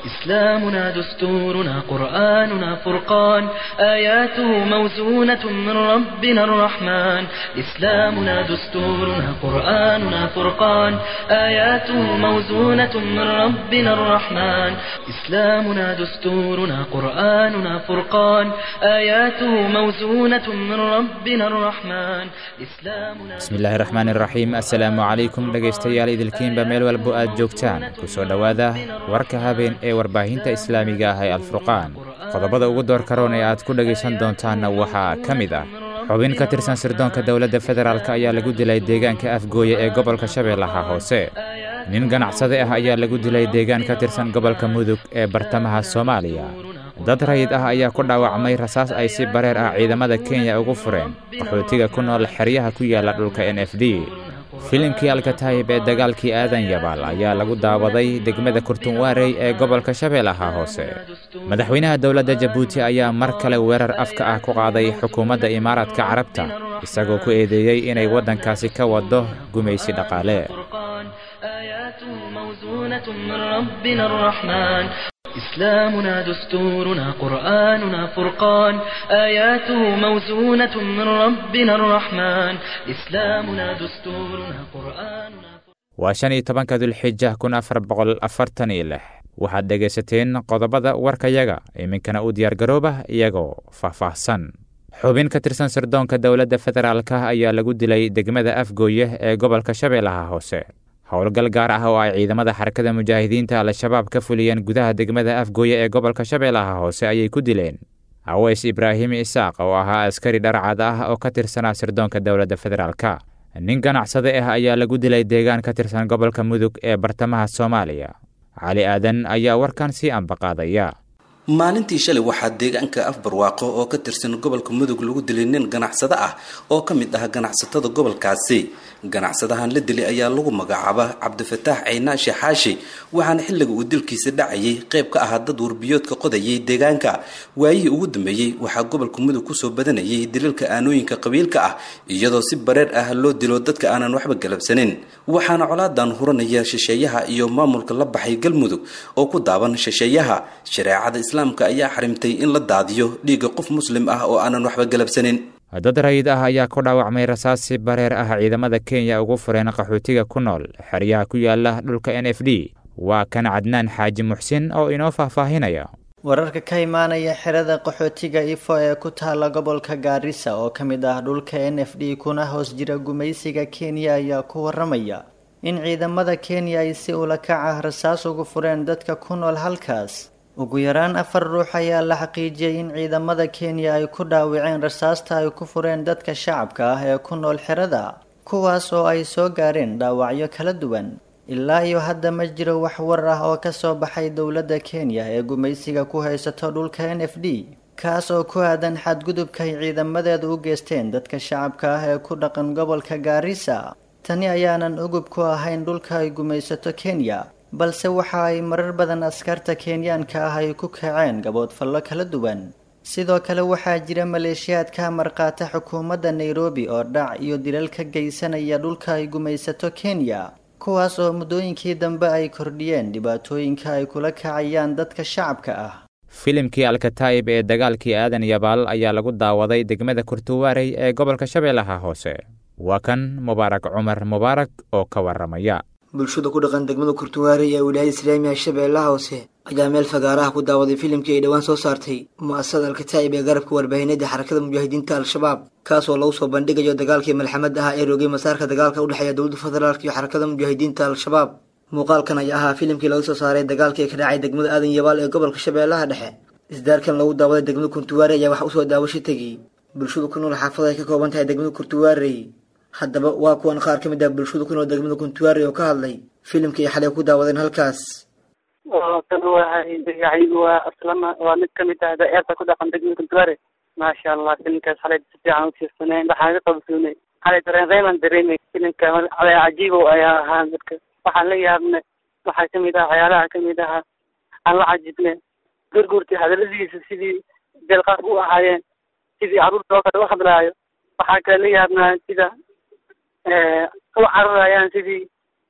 إسلامنا دستورنا قرآننا فرقان آياته موزونة من ربنا الرحمن إسلامنا دستورنا قرآننا فرقان آياته موزونة من ربنا الرحمن إسلامنا دستورنا قرآننا فرقان آياته موزونة من ربنا الرحمن إسلامنا bismillaahi raxmaan iraxiim assalaamu calaykum dhegaystayaal idilkiinba meel walbo aad joogtaan ku soo dhowaada warka habeen ee warbaahinta islaamiga ah ee alfurqaan qodobada ugu door karoon ee aad ku dhegaysan doontaanna waxaa ka mid ah xubin ka tirsan sirdoonka dowladda federaalk ayaa lagu dilay deegaanka afgooye ee gobolka shabeellaha hoose nin ganacsade ah ayaa lagu dilay deegaan ka tirsan gobolka mudug ee bartamaha soomaaliya dad rayid ah ayaa ku dhaawacmay rasaas ay si bareer ah ciidamada kenya ugu fureen qaxootiga ku nool xeryaha ku yaalla dhulka n f d filimkii alkataayib ee dagaalkii aadan yabaal ayaa lagu daawaday degmada kurtunwaarey ee gobolka shabeellaha hoose madaxweynaha dowladda jabuuti ayaa mar kale weerar afka ah ku qaaday xukuumadda imaaraadka carabta isagoo ku eedeeyey inay waddankaasi ka waddo gumaysi dhaqaale آياته موزونة من ربنا الرحمن إسلامنا دستورنا قرآننا فرقان آياته موزونة من ربنا الرحمن إسلامنا دستورنا قرآننا waa shan iyo tobanka dulxija kun afar boqol afartan iyo lix waxaad dhegaysateen qodobada warkayaga iminkana u diyaargarooba iyagoo faahfaahsan xubin ka tirsan sirdoonka dowladda federaalk ayaa lagu dilay degmada afgooye ee gobolka shabeellaha hoose howlgal gaar ah oo ay ciidamada xarakada mujaahidiinta al-shabaab ka fuliyeen gudaha degmada afgooye ee gobolka shabeellaha hoose ayay ku dileen aweys ibraahim isaaq oo ahaa askari dharcad ah oo ka tirsanaa sirdoonka dowladda federaalk nin ganacsade ah ayaa lagu dilay deegaan ka tirsan gobolka mudug ee bartamaha soomaaliya cali aadan ayaa warkan sii ambaqaadaya maalintii shalay waxaa deegaanka afbarwaaqo oo ka tirsan gobolka mudug lagu dilay nin ganacsado ah oo ka mid ah ganacsatada gobolkaasi ganacsadahan la dilay ayaa lagu magacaaba cabdifataax ceynaashe xaashi waxaana xilliga uu dilkiisa dhacayay qayb ka ahaa dad warbiyoodka qodayay deegaanka waayihii ugu dambeeyey waxaa gobolka mudug kusoo badanayay daliilka aanooyinka qabiilka ah iyadoo si bareer ah loo dilo dadka aanan waxba galabsanin waxaana colaadan huranaya shisheeyaha iyo maamulka la baxay galmudug oo ku daaban shisheeyaha shareecada islaamka ayaa xarimtay in la daadiyo dhiigga qof muslim ah oo aanan waxba galabsanin dad rayid ah ayaa ku dhaawacmay rasaas si bareer ah ciidamada kenya ugu fureen qaxootiga ku nool xeryaha ku yaala dhulka n f d waa kan cadnaan xaaji muxsin oo inoo faahfaahinaya wararka ka imaanaya xerada qaxootiga ifo ee ku taala gobolka gaarisa oo ka mid ah dhulka n f d kuna hoos jira gumaysiga kenya ayaa ku waramaya in ciidamada kenya ay si ula kac ah rasaas ugu fureen dadka ku nool halkaas ugu yaraan afar ruux ayaa la xaqiijiyey in ciidamada kenya ay ku dhaawaceen rasaasta ay ku fureen dadka shacabka ah ee ku nool xerada kuwaas oo ay soo gaareen dhaawacyo kala duwan ilaa iyo hadda ma jiro wax war ah oo ka soo baxay dowladda kenya ee gumaysiga ku haysato dhulka n f d kaas oo ku aadan xadgudubka ay ciidamadeedu u geysteen dadka shacabka ah ee ku dhaqan gobolka gaarisa tani ayaanan ugub ku ahayn dhulka ay gumaysato kenya balse waxa ay marar badan askarta kenyaanka ah ay ku kaceen gaboodfallo kala duwan sidoo kale waxaa jira maleeshiyaad ka marqaata xukuumadda nairobi oo dhac iyo dilal ka geysanaya dhulka ay gumaysato kenya kuwaas oo muddooyinkii dambe ay kordhiyeen dhibaatooyinka ay kula kacayaan dadka shacabka ah filimkii alkataayib ee dagaalkii aadan yabaal ayaa lagu daawaday degmada kurtuwaarey ee gobolka shabeellaha hoose waa kan mubaarak cumar mubaarak oo ka waramaya bulshada ku dhaqan degmada kurtuwaarey ee wilaayada islaamiga shabeellaha hoose ayaa meel fagaaraha ku daawaday filimkii ay dhowaan soo saartay mu-asasada alkataa'ib ee garabka warbaahineeda xarakada mujaahidiinta al-shabaab kaas oo lagu soo bandhigayo dagaalkii malxamad ah ee roogay masaarka dagaalka udhexeeya dowladda federaalk iyo xarakada mujaahidiinta al-shabaab muuqaalkan ayaa ahaa filimkii laga soo saaray dagaalkii ka dhacay degmada aadan yabaal ee gobolka shabeellaha dhexe isdaarkan lagu daawaday degmada kurtuwaarey ayaa wax usoo daawasho tegay bulshadu ku nool xaafada ay ka kooban tahay degmada kurtuwaarey haddaba waa kuwan qaar ka mid ah bulshada ku nool degmada kuntuwaari oo ka hadlay filimkii ay xalay ku daawadeen halkaas kan wahay magacaygu waa aslama waa mid kamid ah daeerta ku dhaqan degmada kuntuwaare maasha allah filimkaas xalay si fiican ufiirsanay waxaan ka qabsoonay xalay dareen reeman dareemay filimka xalay cajiibow ayaa ahaa dadka waxaan la yaabnay waxaa kamid ah waxyaalaha kamid ahaa aan la cajibnay gurgurtii hadaladiisa sidii deelqaab u ahaayeen sidii caruurta oo kale u hadlaayo waxaa kale la yaabnaa sida u cararayaan sidii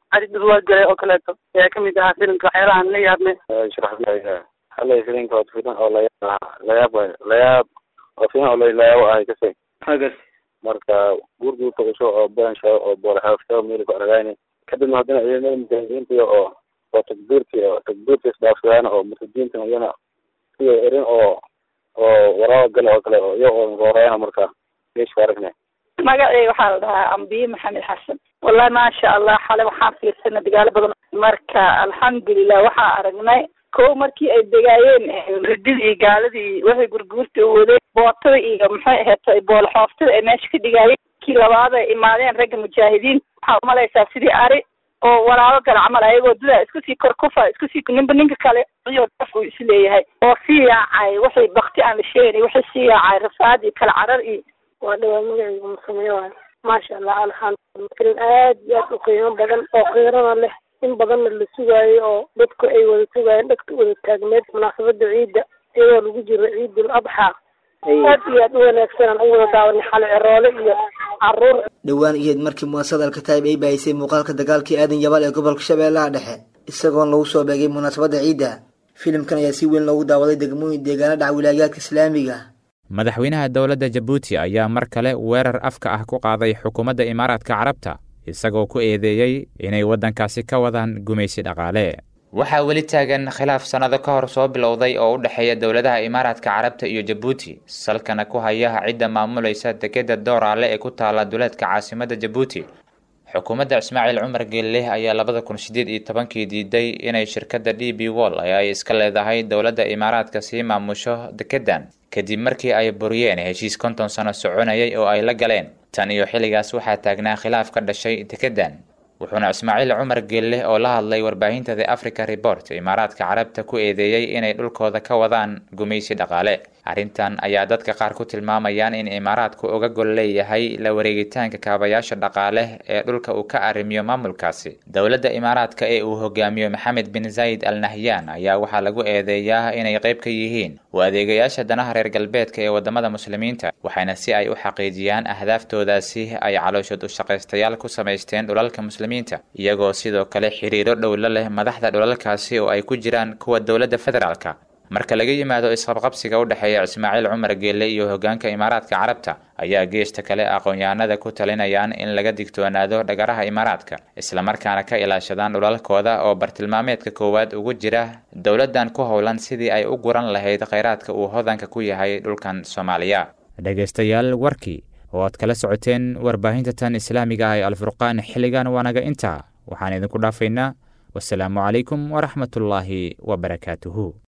cali dhurwaa galay oo kaleeto ayaa kamid ahaa filimka waxyaalahan la yaabne sharaxlaya xalay filimka waa filim oo layaab layaab waay layaab oo filim oo layaabo ahay kasay hagas marka guurguurta cusub oo bensha oo boolxaafta meel ku aragayni kadibna haddana ciidamada mujaahidiinta oo oo takbiirti oo takbiirta isdhaafsadaan oo murtadiinta iyana sida erin oo oo waraaba gale oo kale oo iyo oo roorayana marka meesha aragne magaceyga waxaa la dhahaa ambiye maxamed xasan wallahi maasha allah xale waxaan fiirsanay dagaalo badan marka alxamdulilah waxaa aragnay ko markii ay degaayeen rididii iyo gaaladii waxay gurguurta u wadeen bootada iyo maxay aheeto boolxooftada ay meesha ka dhigaayeen kii labaad ay imaadeen ragga mujaahidiin waxaa umalaysaa sidii ari oo walaalo gala camal ayagoo dudaa isku sii kor kufa isku sii ninba ninka kale iyo daf uu is leeyahay oo sii yaacay waxay bakti aan la sheegay waxay sii yaacay rafaad iyo kala carar iyo waa dhawaa magacayga musameyo waay maasha allah alxamdulillah filim aad iyo aad u qiimo badan oo qiirana leh in badanna la sugaayo oo dadku ay wada sugaayeen dhagta wada taagneed munaasabada ciidda iyadoo lagu jiro ciidul adxaa aad iyo aad u wanaagsan aan u wada daawanay xale ceroole iyo caruur dhowaan iyeed markii muasasada alkataib ay baahisay muuqaalka dagaalkii aadan jabal ee gobolka shabeellaha dhexe isagoon lagu soo beegay munaasabadda ciidda filimkan ayaa si weyn loogu daawaday degmooyin deegaano dhac wilaayaadka islaamiga madaxweynaha dowladda jabuuti ayaa mar kale weerar afka ah ku qaaday xukuumadda imaaraadka carabta isagoo ku eedeeyey inay waddankaasi ka wadaan gumaysi dhaqaale waxaa weli taagan khilaaf sannado ka hor soo bilowday oo u dhexeeya dowladaha imaaraadka carabta iyo jabuuti salkana ku haya cidda maamulaysa dekedda dooraale ee ku taala duleedka caasimadda jabuuti xukuumadda ismaaciil cumar geelleh ayaa labada kun sideed iyo tobankii diiday inay shirkadda d b wall ee ay iska leedahay dowladda imaaraadka sii maamusho dekeddan kadib markii ay buriyeen heshiis konton sano soconayay oo ay la galeen tan iyo xilligaas waxaa taagnaa khilaaf ka dhashay dekeddan wuxuuna ismaaciil cumar geelleh oo la hadlay warbaahinta the africa report imaaraadka carabta ku eedeeyey inay dhulkooda ka wadaan gumaysi dhaqaale arrintan ayaa dadka qaar ku tilmaamayaan in imaaraadku uga gol leeyahay la wareegitaanka kaabayaasha dhaqaale ee dhulka uu ka arrimiyo maamulkaasi dowladda imaaraadka ee uu hogaamiyo maxamed bin zayd al nahyan ayaa waxaa lagu eedeeyaa inay qayb ka yihiin u adeegayaasha danaha reer galbeedka ee wadamada muslimiinta waxayna si ay u xaqiijiyaan ahdaaftoodasi ay calooshood u shaqaystayaal ku samaysteen dhulalka muslimiinta iyagoo sidoo kale xiriiro dhowlo leh madaxda dhulalkaasi oo ay ku jiraan kuwa dowladda federaalka marka laga yimaado isqabqabsiga u dhexeeya ismaaciil cumar geelle iyo hogaanka imaaraadka carabta ayaa geesta kale aqoon-yahanada ku talinayaan in laga digtoonaado dhagaraha imaaraadka islamarkaana ka ilaashadaan dhulalkooda oo bartilmaameedka koowaad ugu jira dowladdan ku howlan sidii ay u guran lahayd kheyraadka uu hodanka ku yahay dhulkan soomaaliya dhegaystayaal warkii oo aad kala socoteen warbaahinta tan islaamiga ah ee alfurqaan xilligan waanaga intaa waxaan idinku dhaafaynaa wasalaamu calaykum waraxmatullaahi wabarakaatuhu